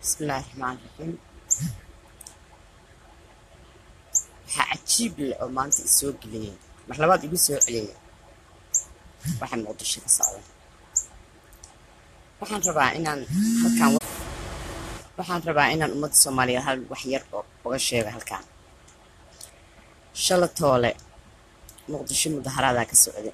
bismillaahi raxmaan raxiim waxaa cajiib leh oo maanta isoo geliyay mar labaad igu soo celiyay waxaan muqdisho ka socda waxaan rabaa inaan halkaan waxaan rabaa inaan ummadda soomaaliyeed hal wax yar oo uga sheego halkaan shalatoole muqdisho mudaharaadaa ka socda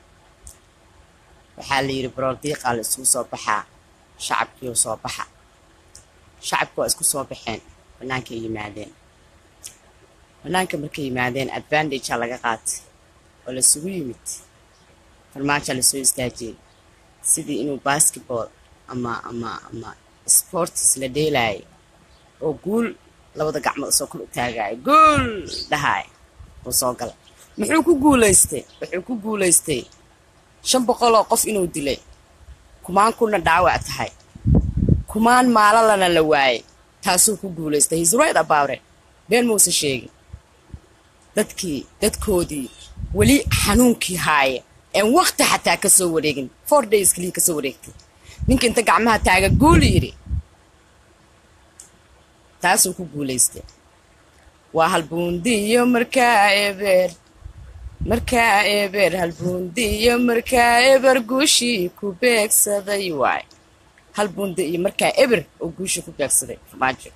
waxaa la yidhi baroordiiqaa la isugu soo baxaa shacabkiiu soo baxa shacabku waa isku soo baxeen bannaankay yimaadeen bannaanka markay yimaadeen advantagea laga qaatay oo laisugu yimid farmaajaa lasoo istaajiyey sidii inuu basketball ama ama ama sportis la dheelaayay oo guul labada gacmood soo kor u taagaayo guul dhahaay uu soo galay muxuu ku guulaystay wuxuu ku guulaystay shan boqoloo qof inuu dilay kumaan kuna dhaawac tahay kumaan maalalana la waayay taasuu ku guulaystay his right about it been muuse sheegin dadkii dadkoodii weli xanuunkii haaya een wakti xataa ka soo wareegin four days kaliya ka soo wareegtay ninka inta gacmaha taaga guuli yidhi taasuu ku guulaystay waa halbuundiyo markaa eber markaa eber halbuundiyo markaa eber guushii ku beegsaday waay halbuundi iyo markaa eber oo guushii ku beegsaday farmaajo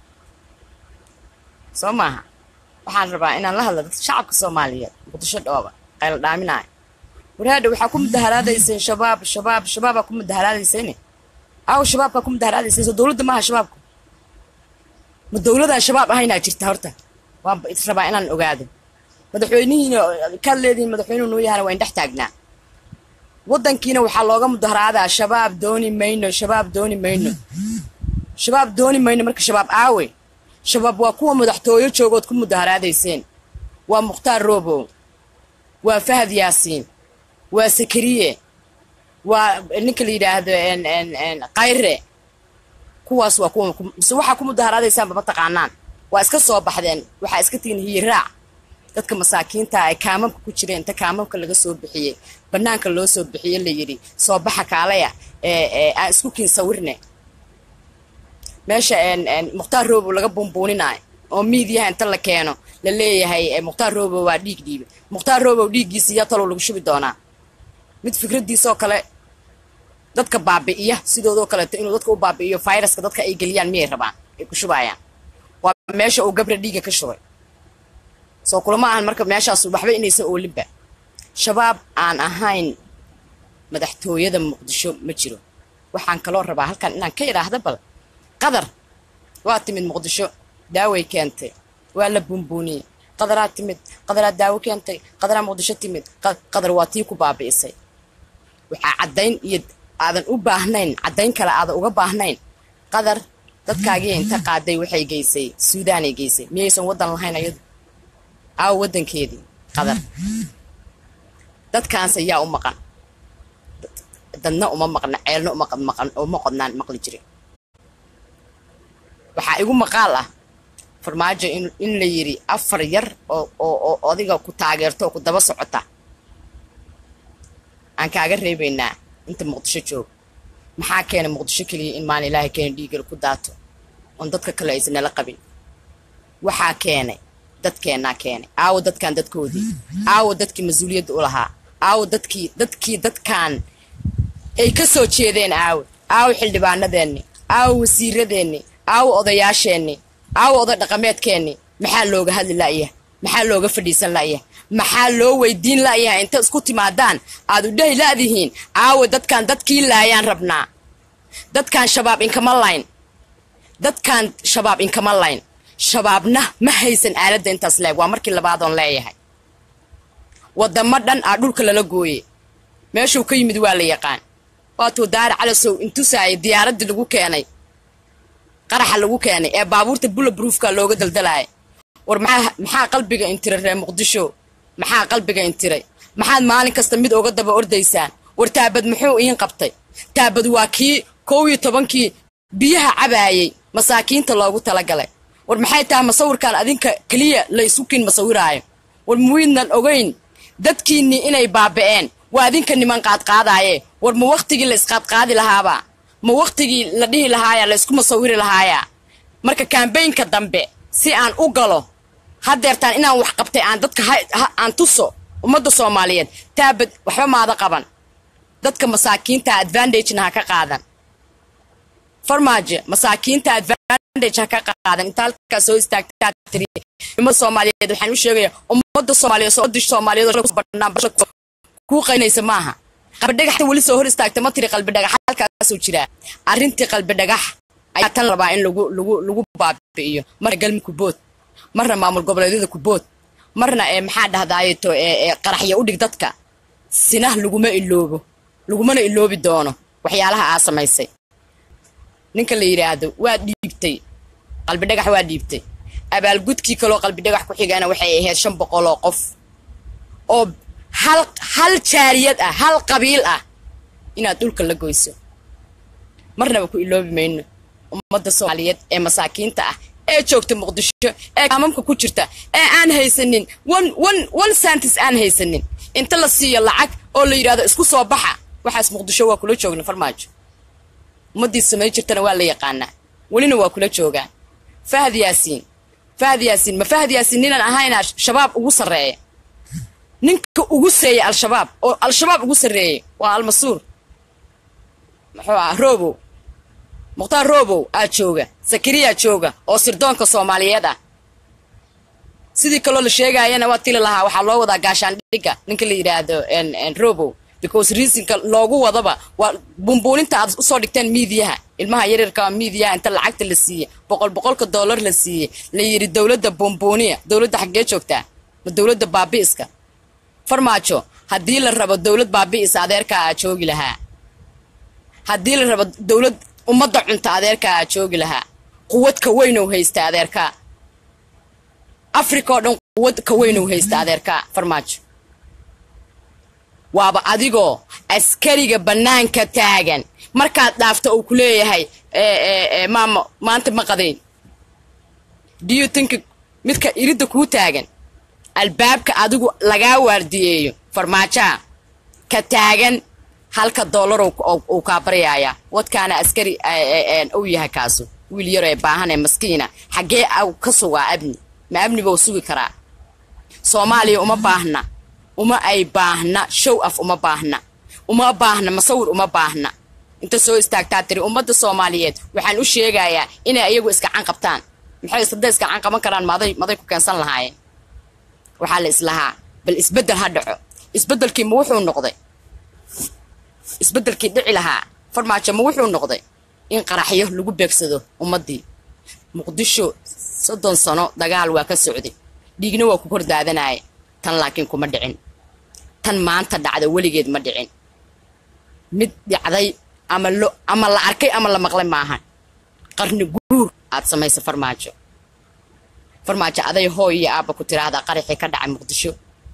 soo maaha waxaan rabaa inaan la hadla dadka shacabka soomaaliyeed muqdisho dhooba qayla dhaaminaayo waraadha waxaa ku mudaharaadayseen shabaab shabaab shabaabaa ku mudaharaadayseen aw shabaabkaa ku mudaharaadayseen soo dowladda maaha shabaabku ma dowladaan shabaab ahaynaa jirta horta waan rabaa inaan ogaado madaxweynihiina kaad leedihiin madaxweynuhu nuu yahana waa in dhex taagnaa waddankiina waxaa looga mudaharaadaa shabaab dooni mayno shabaab dooni mayno shabaab dooni mayno marka shabaab aawe shabaab waa kuwa madaxtooyo joogood ku mudaharaadayseen waa mukhtaar roobow waa fahad yaasiin waa sakariye waa ninka la yidhaahdo kayre kuwaas waa kuwa mise waxaa ku mudaharaadaysaanba ma taqaanaan waa iska soo baxdeen waxaa iska tihiin hiyiraac dadka masaakiinta ay kaamamka ku jireen inta kaamamka laga soo bixiyey bannaanka loo soo bixiye la yidhi soo baxa kaalaya aan isku kiin sawirne meesha mukhtaar roobow laga buunbuuninaayo oo miidiyaha inta la keeno la leeyahay mukhtaar roobow waa dhiig dhiibe mukhtaar roobow dhiiggiisa iyo talow lagu shubi doonaa mid fikraddiisaoo kale dadka baabi'iya sidoodoo kaleeto inuu dadka u baabi'iyo fayraska dadka ay geliyaan miyay rabaan ay ku shubaayaan waa meesha uu gabra dhiiga ka shubay soo kulama ahan marka meeshaas waxba inaysan oolinba shabaab aan ahayn madaxtooyada muqdisho ma jiro waxaan kaloo rabaa halkan inaan ka idhaahda bal qadar waa timid muqdisho daaway keentay waa la buunbuuniyey qadaraa timid qadaraa daawo keentay qadaraa muqdisho timid qadar waa tii ku baabi'isay waxaa caddayn iyo aadan u baahnayn caddayn kale aadan uga baahnayn qadar dadkaagii inta qaaday waxay geysay suudaanay geysay miyaysan waddan lahayn ayadu aawo waddankeedii qadar dadkaanse yaa u maqan dadna uma maqna ceelna uma qodnaan maqli jirin waxaa igu maqaal ah farmaajo in la yidhi afar yar oo odiga ku taageerto oo ku daba socota aan kaaga reebaynaa inta muqdisho joog maxaa keena muqdisho keliya in maalin ilaahay keena dhiigala ku daato oon dadka kale aysan nala qabin waxaa keenay dadkeennaa keenay aawo dadkan dadkoodii aawo dadkii mas-uuliyadda u lahaa aawo dadkii dadkii dadkan ay ka soo jeedeen aawo aawo xildhibaanadeenni aawo wasiiradeenni aawo odayaasheenni aawo oday dhaqameedkeenni maxaa looga hadli la'yah maxaa looga fadhiisan la'yah maxaa loo weydiin la'yaha inta isku timaadaan aad u dhahi la'dihiin aawo dadkan dadkii laayaan rabnaa dadkan shabaab inkama layn dadkan shabaab inkama layn shabaabna ma haysan aaladda intaas leeg waa markii labaadoon leeyahay waddamo dhan aa dhulka lala gooye meeshuu ka yimid waa la yaqaan waatuu daari calasow intusaaya diyaaraddii lagu keenay qaraxa lagu keenay ee baabuurta bula bruufka looga daldalaaya war maxaa qalbiga intiray reer muqdisho maxaa qalbiga intiray maxaad maalin kasta mid oga daba ordaysaan war taabad muxuu iin qabtay taabad waa kii kow iyo tobankii biyaha cabaayey masaakiinta loogu talagalay war maxay tahay masawirkan adinka keliya la isu kiin masawiraayo war muwiidnan ogeyn dadkiinnii inay baaba'een waa adinka niman qaadqaadaaye war ma wakhtigii la isqaadqaadi lahaaba ma waqtigii la dhihi lahaaya la isku masawiri lahaaya marka kambaynka dambe si aan u galo hadeertaan inaan wax qabtay aan dadka aan tuso ummadda soomaaliyeed taabad waxba maada qaban dadka masaakiinta advantagena ha ka qaadan farmaajo masaakiinta advantage ha ka qaadan inta halkaa soo istaagtaa tiri ummadda soomaaliyeed waxaan u sheegaya ummadda soomaaliyeed ummadda soomaaliyeed banaan kuu qaynaysa maaha qalbidhagaxta weli soo hor istaagta ma tiri qalbidhagax halkaasuu jiraa arrintii qalbidhagax ayaa tan rabaa in lagu lagu lagu baabi'iyo marna galmi kubood marna maamul goboleedyada kubood marna ee maxaa dhahdaayeto ee qaraxya u dhig dadka sinah laguma iloobo lagumana iloobi doono waxyaalaha aa samaysay ninka la yidhaahdo waa dhiibtay qalbidhagax waa dhiibtay abaalgudkii kaloo qalbidhagax ku xigana waxay ahayd shan boqol oo qof oo hal hal jaariyad ah hal qabiil ah inaad dhulka la goyso marnaba ku iloobi mayno ummadda soomaaliyeed ee masaakiinta ah ee joogta muqdisho ee kaamamka ku jirta ee aan haysanin one one one santis aan haysanin inta la siiyo lacag oo la yidhahdo isku soo baxa waxaas muqdisho waa kula joogna farmaajo ummaddii samay jirtana waa la yaqaanaa welina waa kula joogaan fahad yaasiin fahad yaasiin ma fahad yaasiin ninaan ahaynaa shabaab ugu sarreeya ninka ugu seeya al-shabaab oo al-shabaab ugu sarreeyay waa almasuur muxuu ah robow mukhtaar robow aa jooga sakariyaa jooga oo sirdoonka soomaaliyeed ah sidii kaloo la sheegaayana waa tili lahaa waxaa loo wadaa gaashaandhigga ninka la yidhaahdo robow because reasonka loogu wadaba waa bumbuuninta aad usoo dhigteen miidiyaha ilmaha yaryarka miidiyaha inta lacagta la siiye boqol boqolka dollar la siiye la yidhi dowladda bumbuuniya dowladda xaggee joogtaa ma dowladda baabi'iska farmaajo haddii la rabo dowlad baabi'isa adeerkaa aa joogi lahaa haddii la rabo dowlad ummadda cunta adeerkaa aa joogi lahaa quwad ka weynow haysta adeerkaa africa oo dhan quwad ka weynow haysta adeerkaa farmaajo waaba adigoo askariga bannaanka taagan markaad dhaafto uu ku leeyahay maama maanta ma qadayn diyu tinka midka iridda kuu taagan albaabka adigu lagaa waardiyeeyo farmaajaha ka taagan halka dollar uu kaa baryaaya wadkaana askari uu yahay kaasu wiil yaro ee baahan ee maskiina xaggee ka sugaa abni ma abni buu sugi karaa soomaaliya uma baahna uma ay baahna show af uma baahna uma baahna masawir uma baahna inta soo istaagtaa tiri ummadda soomaaliyeed waxaan u sheegayaa inay ayagu iskacan qabtaan maxay hadday iskacan qaban karaan maday maday ku keensan lahaayeen waxaa la islahaa bal isbeddel ha dhaco isbeddelkii ma wuxuu noqday isbeddelkii dhici lahaa farmaajo ma wuxuu noqday in qaraxyo lagu beegsado ummaddii muqdisho soddon sano dagaal waa ka socday dhiigna waa ku kor daadanaya tan laakiin kuma dhicin tan maanta dhacda weligeed ma dhicin mid dhacday ama lo ama la arkay ama la maqlay maahan qarni guur aad samaysa farmaajo farmaajo aday hooy iyo aabba ku tiraahdaa qaraxii ka dhacay muqdisho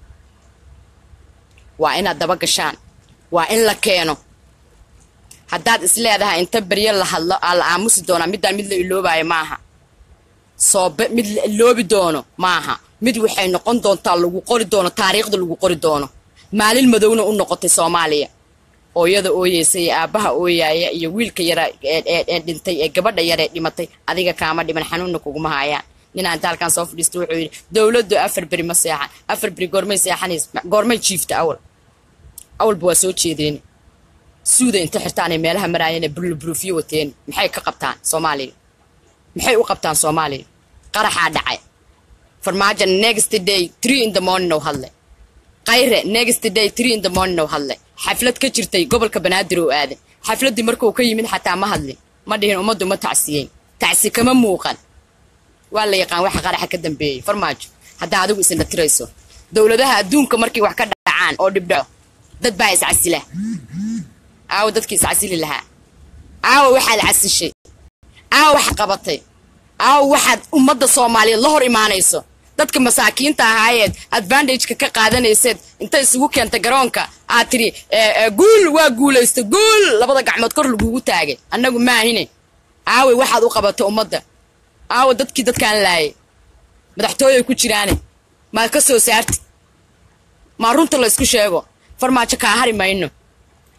waa inaad daba gashaan waa in la keeno haddaad is leedahay inta beryo la hadlo aa la aamusi doonaa middaan mid la iloobaayo maaha soobe mid la iloobi doono maaha mid waxay noqon doontaa lagu qori doono taariikhda lagu qori doono maalin madowna u noqotay soomaaliya hooyada ooyeysa iyo aabbaha ooyaaya iyo wiilka yara ee dhintay ee gabadha yar ee dhimatay adiga kaama dhiman xanuunna kuguma haayaan ninaan daalkan soo fadhiista wuxuu yidhi dowladdu afar beri ma seexan afar beri goormay seexanays goormay jiifta awal awalba waa soo jeedeen suuda inta xirtaanay meelaha maraayeen ee burluburuufyo wateen maxay ka qabtaan soomaaliya maxay u qabtaan soomaaliya qaraxaa dhacay farmaajo next day three in the morning oo hadlay qayre next day three in the morning oo hadlay xaflad ka jirtay gobolka banaadir oo aaday xafladdii markuu ka yimid xataa ma hadlin ma dhihin ummaddu ma tacsiyeyn tacsi kama muuqan waa la yaqaan waxa qaraxa ka dambeeyey farmaajo haddaa adigu isna tirayso dowladaha adduunka markay wax ka dhacaan oo dhibdhaco dad baa iscasila aawo dadkii iscasili lahaa aawo waxaad casishay aawo waxaad qabatay aawo waxaad ummadda soomaaliyeed la hor imaanayso dadka masaakiinta ahaayeed advantageka ka qaadanayseed inta isugu keentay garoonka aad tidhi guul waa guulaysta guul labada gacmood kor lagugu taagay annagu maahine aawey waxaad u qabatay ummadda aawo dadkii dadkaan laayay madaxtooyay ku jiraane maad ka soo saartid maa runta laysku sheego farmaajo kaa hari mayno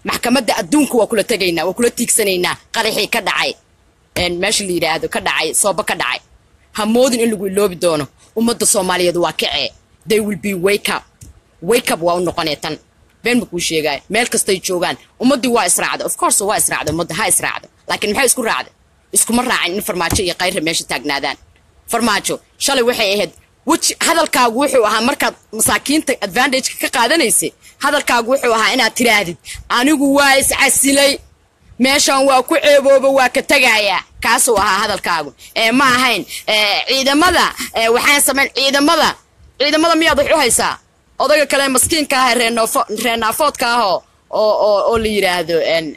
maxkamadda adduunka waa kula tegaynaa waa kula tiigsanaynaa qaraxii ka dhacay meesha la yidhaahdo ka dhacay sooba ka dhacay ha moodin in lagu iloobi doono ummadda soomaaliyeed waa kacee they will be wake up wake up waa u noqonee tan been ma kuu sheegaayo meel kastay joogaan ummaddii waa israacda of course waa israacda ummadda ha israacdo laakiin maxay isku raacda iskuma raacin in farmaajo iyo kayra meesha taagnaadaan farmaajo shalay waxay ahayd weji hadalkaagu wuxuu ahaa markaad masaakiinta advantageka ka qaadanaysay hadalkaagu wuxuu ahaa inaad tiraahdid anigu waa iscasilay meeshan waa ku ceebooba waa ka tegayaa kaasuu ahaa hadalkaagu ee ma ahayn ciidamada waxaan samayn ciidamada ciidamada miyaad wax u haysaa odayga kale maskiinka ah reenofo reenaafoodka ah oo oo oo la yidhaahdo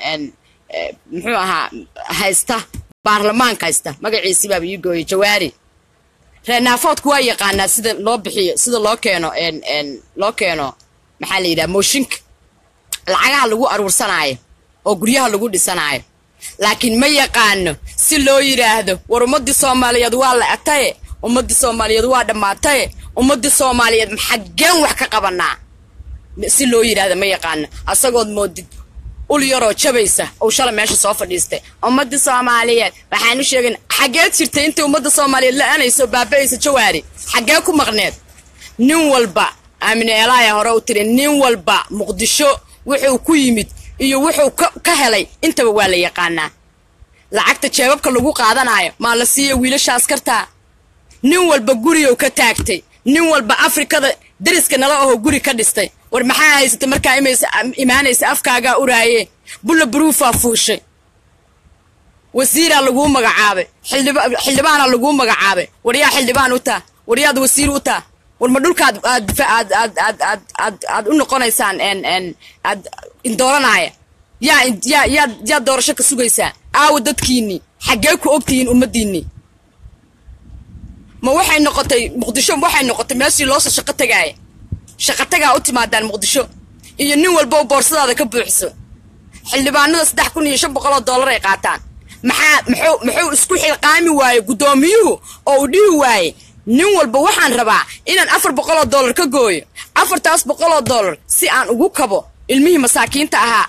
muxuu ahaa haysta baarlamaanka haysta magaciisi baaba ii gooyay jawaari reenaafoodku waa yaqaanaa sida loo bixiyo sida loo keeno loo keeno maxaa la yidhaha mooshinka lacagaha lagu aruursanaayo oo guryaha lagu dhisanaayo laakiin ma yaqaano si loo yidhaahdo war ummaddii soomaaliyeed waa la ataye ummaddii soomaaliyeed waa dhammaataye ummaddii soomaaliyeed maxaggeen wax ka qabanaa si loo yidhaahdo ma yaqaano asagood moodid ul yaroo jabaysa uu shalay meesha soo fadhiistay ummaddii soomaaliyeed waxaan u sheegin xaggeed jirtay intay ummadda soomaaliyeed la-anayso baaba-aysa jawaari xaggee ku maqneed nin walba aamine eelaaya hore u tiri nin walba muqdisho wuxuu ku yimid iyo wuxuu ka helay intaba waa la yaqaanaa lacagta jeebabka lagu qaadanayo maa la siiya wiilasha askartaa nin walba gurigow ka taagtay nin walba afrikada dariska nala ahoo guri ka dhistay war maxaa haysatay markaa imaanaysa afkaagaa uraaye bulla buruufaa fuushay wasiiraa laguu magacaabay xildhibaanaa laguu magacaabay war yaa xildhibaan u taa war yaad wasiir u taa war ma dhulkaad aad aad aad aad aad aad aad u noqonaysaan aad indooranaya yaa yaa yaad yaad doorasho ka sugaysaa aawa dadkiinnii xaggee ku ogtihiin ummaddiinnii ma waxay noqotay muqdisho waxay noqotay meeshii loosoo shaqo tagaaya shaqo tagaa u timaadaan muqdisho iyo nin walba boorsadaada ka buuxso xildhibaanada saddex kun iyo shan boqoloo dollar ay qaataan maxaa muxuu muxuu isku xilqaami waaye guddoomiyuhu oo uu dhihi waaye nin walba waxaan rabaa inaan afar boqoloo dollar ka gooyo afartaas boqoloo dollar si aan ugu kabo ilmihii masaakiinta ahaa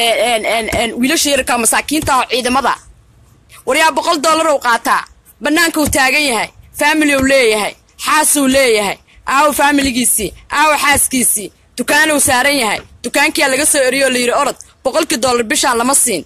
wiilasha yararka masaakiinta ah oo ciidamada waryaa boqol dollar uu qaataa bannaanka uu taagan yahay faamili uu leeyahay xaasuu leeyahay aawo faamiligiisii aawo xaaskiisii dukaanuu saaran yahay dukaankiyaa laga soo eriyoo layidhi orod boqolkii dollar bishaan lama siin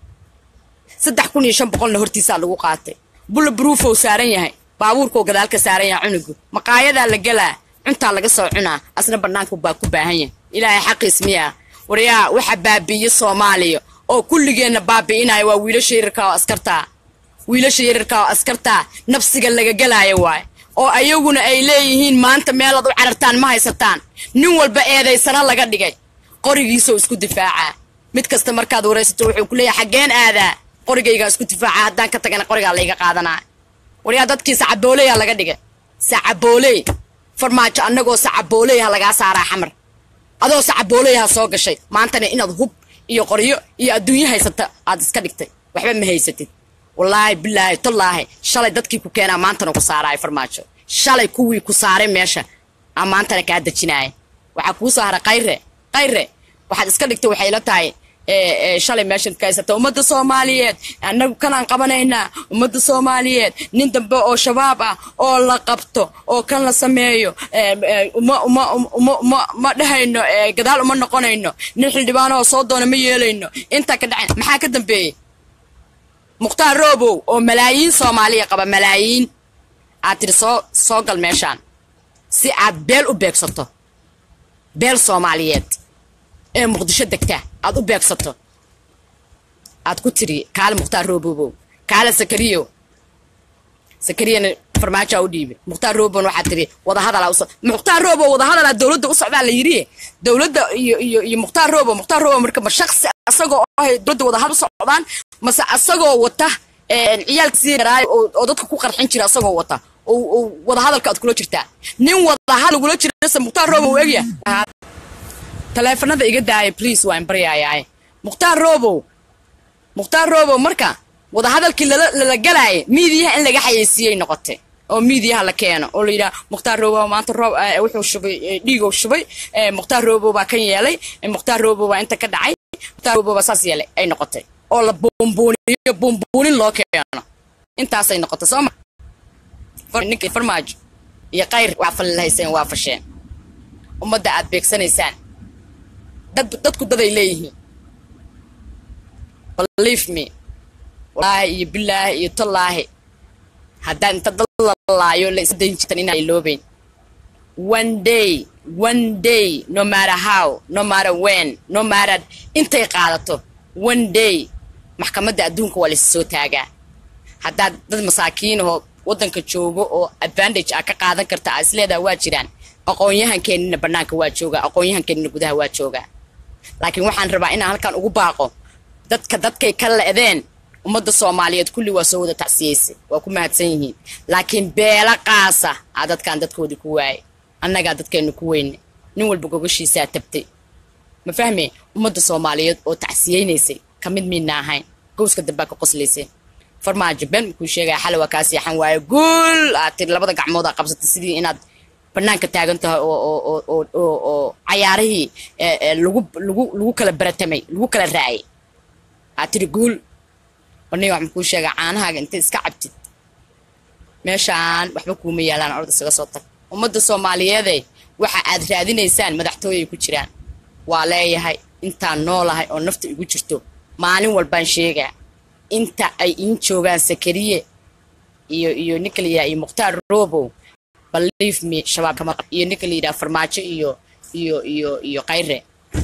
saddex kun iyo shan boqolna hortiisaa lagu qaatay bulla buruufou saaran yahay baabuurkuu gadaalka saaran yahay cunugu maqaayadaa la gelaa cuntaa laga soo cunaa asna bannaanku baa ku baahan yahay ilaahay xaqiis miyaa waryaa waxa baabi'iye soomaaliya oo kulligeenna baabi'inaya waa wiilasha yararka oo askartaa wiilasha yararka oo askartaa nafsiga laga gelaayo waay oo ayaguna ay leeyihiin maanta meelaad u carartaan ma haysataan nin walba eedaysana laga dhigay qorigiisoo isku difaacaa mid kasta markaad waraysato wuxuu ku leeyahay xaggeen aadaa qorigaygaa isku difaaca haddaan ka tagana qorigaa layga qaadanaa waryaa dadkii sacabooleyaa laga dhigay sacabooley farmaajo annagoo sacabooley ha lagaa saaraa xamar adoo sacabooley ha soo gashay maantana inaad hub iyo qoryo iyo adduunyo haysata aad iska dhigtay waxba ma haysatid wallaahi bilaahi tallaahi shalay dadkii ku keenaa maantana ku saaraayo farmaajo shalay kuwii ku saaray meesha aa maantana kaa dejinaaya waxaa kuu soo hara kayre kayre waxaad iska dhigtay waxay la tahay shalay meeshan ka haysata ummadda soomaaliyeed annagu kanaan qabanaynaa ummadda soomaaliyeed nin dambe oo shabaab ah oo la qabto oo kan la sameeyo uma uma uma uma ma dhehayno gadaal uma noqonayno nin xildhibaanahoo soo doona ma yeelayno intaa ka dhacayn maxaa ka dambeeyey mukhtaar roobow oo malaayiin soomaaliya qaba malaayiin aad tiri soo soo gal meeshaan si aad beel u beegsato beel soomaaliyeed ee muqdisho degta aad u beegsato aad ku tiri kaale mukhtaar roobobow kaale sakariyo sakariyana farmaajoa u dhiibay mukhtaar roobon waxaa tiri wadahadalaa uso mukhtaar roobo wadahadalaa dowladda u socdaa la yidhi dowladda iyo iyo iyo mukhtaar roobo mukhtaar roobo marka ma shaksi asagoo ahay dowladda wadahadal u socdaan mase asagoo wata ciyaalkiisii yaraayo oo dadka ku qarxin jira asagoo wata oo wadahadalka aad kula jirtaa nin wadahadal kula jirase mukhtaar roobo u egya taleefanada iga daaya please waan baryaayaay mukhtaar roobow mukhtaar roobow marka wadahadalkii lala galaaya miidiyaha in laga xayeysiiyey noqotay oo miidiyaha la keeno oo la yidhaha mukhtaar roobow maanta roob wuxuu shubay dhiigow shubay mukhtaar roobow baa kan yeelay mukhtaar roobow baa inta ka dhacay mukhtaarba saas yeelay ay noqotay oo la buunbuuniyo buunbuunin loo keeno intaasay noqotay soo ma ninkii farmaajo iyo kayr waa falilahayseen waa fasheen ummadda aad beegsanaysaan dad dadku daday leeyihiin believe me wallaahi iyo bilaahi iyo tallaahi haddaan inta dad lalaayo la isdayn jirtan inaan iloobeyn one day one day no matter how no matter when no matter intay qaadato one day maxkamadda adduunka waa lays soo taagaa haddaad dad masaakiinahoo waddanka joogo oo advantage ah ka qaadan karta aa isleedaha waa jiraan aqoon-yahankeenina bannaanka waa joogaa aqoon-yahankeenina gudaha waa joogaa laakiin waxaan rabaa inaan halkan ugu baaqo dadka dadkay ka le'deen ummadda soomaaliyeed kulli waa soo wada tacsiyeysay waa ku mahadsan yihiin laakiin beela qaasa aa dadkaan dadkoodii ku waayay annagaa dadkeennu ku weyne nin walba gogashiisaa tabtay ma fahme ummadda soomaaliyeed oo tacsiyeynaysay ka mid miidna ahayn gowska dambaa ka qoslaysay farmaajo ben makuu sheegaya xale waa kaa seexan waayo guul aad tiri labada gacmood aa qabsatay sidii inaad bannaanka taagan tahay oo oo oo oo oo oo cayaarihii lagu lagu lagu kala baratamay lagu kala raacay aad tiri guul aniga wax makuu sheegaa caanahaaga intay iska cabtid meeshaan waxba kuuma yaalaan orda isaga soo tag ummadda soomaaliyeede waxa aad raadinaysaan madaxtooyay ku jiraan waa leeyahay intaan noolahay oo nafta igu jirto maalin walbaan sheegaa inta ay iin joogaan sakariye iyo iyo ninka la yidhaha iyo mukhtaar robow believe me shabaab kama qab iyo ninka la yidhaha farmaajo iyo iyo iyo iyo kayre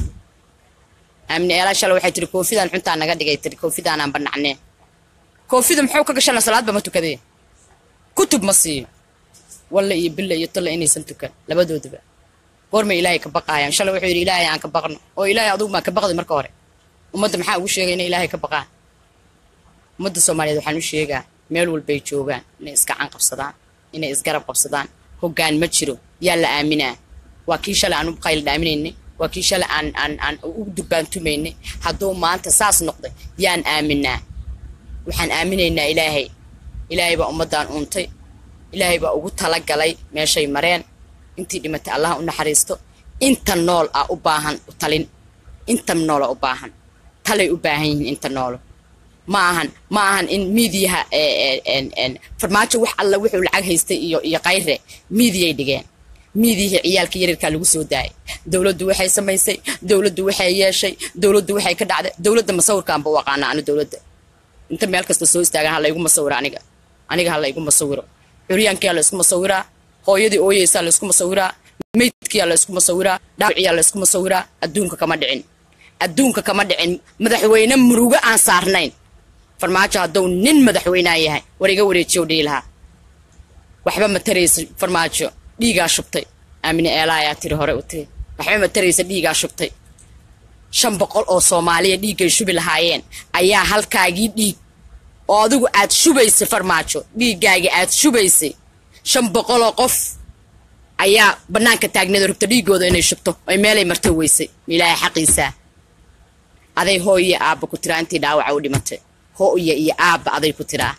aamine eelaa shala waxay tiri koofidaan cuntaa naga dhigay tiri koofidaanaan banacneen koofida muxuu ka gashana salaadba ma tukadee kutub ma siiyo walle iyo bille iyo tolle inaysan tukan labadoodaba goormay ilaahay ka baqaayaan shalay wuxuu yidhi ilaahay aan ka baqno oo ilaahay adugu maa ka baqday marka hore ummadda maxaa ugu sheegay inay ilaahay ka baqaan ummadda soomaaliyeed waxaan u sheegaa meel walbay joogaan inay iskacan qabsadaan inay isgarab qabsadaan hoggaan ma jiro yaa la aaminaa waa kii shalay aan u qayl dhaaminaynay waa kii shalay aan aan aan u durbaantumaynay hadduu maanta saas noqday yaan aaminaa waxaan aaminaynaa ilaahay ilaahay baa ummaddaan uuntay ilaahay baa ugu talagalay meeshay mareen intii dhimatay allaha u naxariisto inta nool ah u baahan u talin inta noola u baahan talay u baahan yihiin inta noolo ma ahan ma ahan in miidiyaha farmaajo wax alla wuxuu lacag haystay iyo iyo kayre miidiyay dhigeen miidiyihii ciyaalka yaryarkaa lagu soo daayay dowladdu waxay samaysay dowladdu waxay yeeshay dowladdu waxay ka dhacday dowladda masawirkaanba u aqaana anu dowladda inta meel kasta soo istaagan ha laygu masawiro aniga aniga ha laygu masawiro curyaankiyaa la isku masawiraa hooyadii ooyeysaa la isku masawiraa meydkiyaa la isku masawiraa dhaawiciyaa la isku masawiraa adduunka kama dhicin adduunka kama dhicin madaxweyne murugo aan saarnayn farmaajo hadduu nin madaxweynaa yahay war iga wareejiyow dhihi lahaa waxba ma taraysa farmaajo dhiigaa shubtay aamine eelaayaa tiri hore u tiri waxba ma taraysa dhiigaa shubtay shan boqol oo soomaaliya dhiiggay shubi lahaayeen ayaa halkaagii dhiig oo adigu aad shubaysay farmaajo dhiiggaagii aad shubaysay shan boqoloo qof ayaa bannaanka taagneed rubta dhiiggooda inay shubto ay meelay marto weysay ilaahay xaqiisaa aday hooyo aabba ku tiraa intii dhaawaca u dhimatay hooyo iyo aabba aday ku tiraa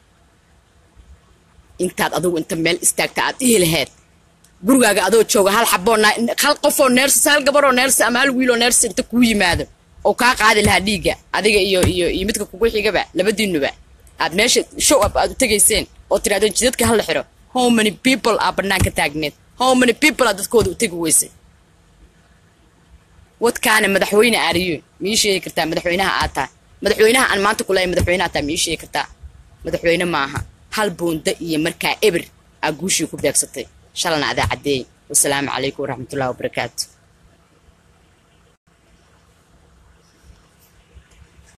intaad adigu inta meel istaagta aad dhihi laheyd gurigaaga adoo jooga hal xaboo hal qofoo neersis hal gabaroo neersi ama hal wiiloo neersi inta kuu yimaado oo kaa qaadi lahaa dhiigga adiga iyo iyo iyo midka kugu xigaba labadiinuba aad meesha show up aad u tegayseen oo tirahdeen jidadka hala xiro how many people aa bannaanka taagneed how many people aa dadkooda u tegi weysay wadkaana madaxweyne aariyo ma ii sheegi kartaa madaxweynaha aad tahay madaxweynaha aan maanta kulahay madaxweynaha taa ma ii sheegi kartaa madaxweyne maaha hal buunda iyo markaa eber aa guushii ku beegsatay shalana adaa caddeey wasalaamu calaykum waraxmatullahi wabarakaatu